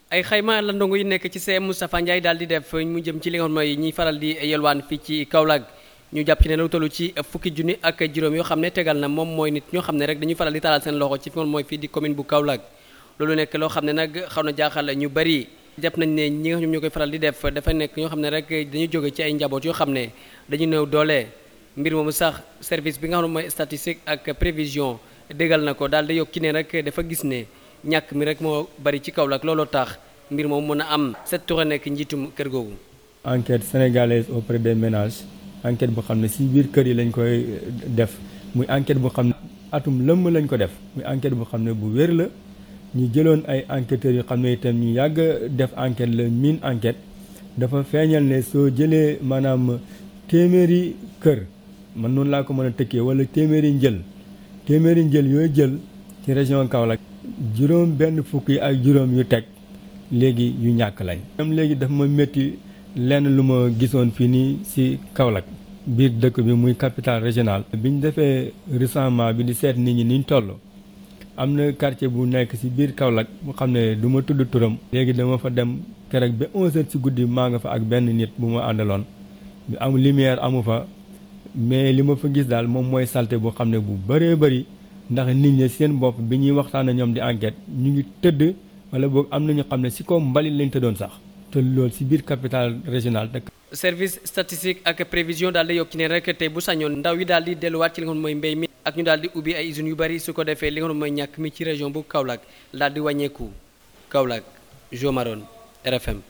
ay xayma la ndongo yi nekk ci CM Moustapha Ndiaye daal di def mu jëm ci li nga xam mooy ñiy faral di yelwaan fii ci Kaolack ñu jàpp ci ne lu tollu ci fukki junni ak juróom yoo xam ne tegal na moom mooy nit ñoo xam ne rek dañuy faral di talal seen loxo ci fi mooy fii di commune bu Kaolack loolu nekk loo xam ne nag xaw na jaaxal ñu bari jàpp nañ ne ñi nga xam ñoo koy faral di def dafa nekk ñoo xam ne rek dañuy jóge ci ay njaboot yoo xam ne dañu néew doole mbir moomu sax service bi nga xam ne mooy statistique ak prévision déggal na ko daal di yokk ci ne rek dafa gis ne ñàkk mi rek moo bari ci Kaolack looloo tax mbir moom mën a am set touré nekk njiitum kër googu. enquête sénégalaise auprès des ménages enquête boo xam ne si biir kër yi lañ koy def muy enquête boo xam ne atum lëmm lañ ko def muy enquête boo xam ne bu wér la ñu jëloon ay enquêteurs yu xam ne itam ñu yàgg def enquête la mine enquête dafa feeñal ne soo jëlee maanaam téeméeri kër man noonu laa ko mën a tëkkee wala téeméeri njël téeméeri njël yooyu jël ci région Kaolack juróom benn fukk yi ak juróom yu teg léegi yu ñàkk lañ. même léegi dafa ma métti lenn lu ma gisoon fii nii ci Kaolack biir dëkk bi muy capitale régionale. bi ñu defee recensement bi di seet nit ñi ni ñu toll am na quartier bu nekk ci biir Kaolack mu xam ne du ma tudd turam. léegi dama fa dem keroog ba 11h ci guddi maa nga fa ak benn nit bu ma àndaloon am lumière amu fa mais li ma fa gis daal moom mooy salte boo xam ne bu bëree bëri ndax nit ñi seen bopp bi ñuy waxtaan ak ñoom di enquête ñu ngi tëdd. wala boog am na ñu xam ne ci kaw mbalit lañ tëddoon sax te loolu ci biir capitale régionale dëkk. service statistique ak prévision daal di yokk ci ne rek tey bu sañoon ndaw yi daal di delluwaat ci li nga xam mooy mbéy mi. ak ñu daal di ubbi ay usines yu bari su ko defee li nga xam mooy ñàkk mi ci région bu Kaolack daal di wàññeeku Kaolack Jo Maroon RFM.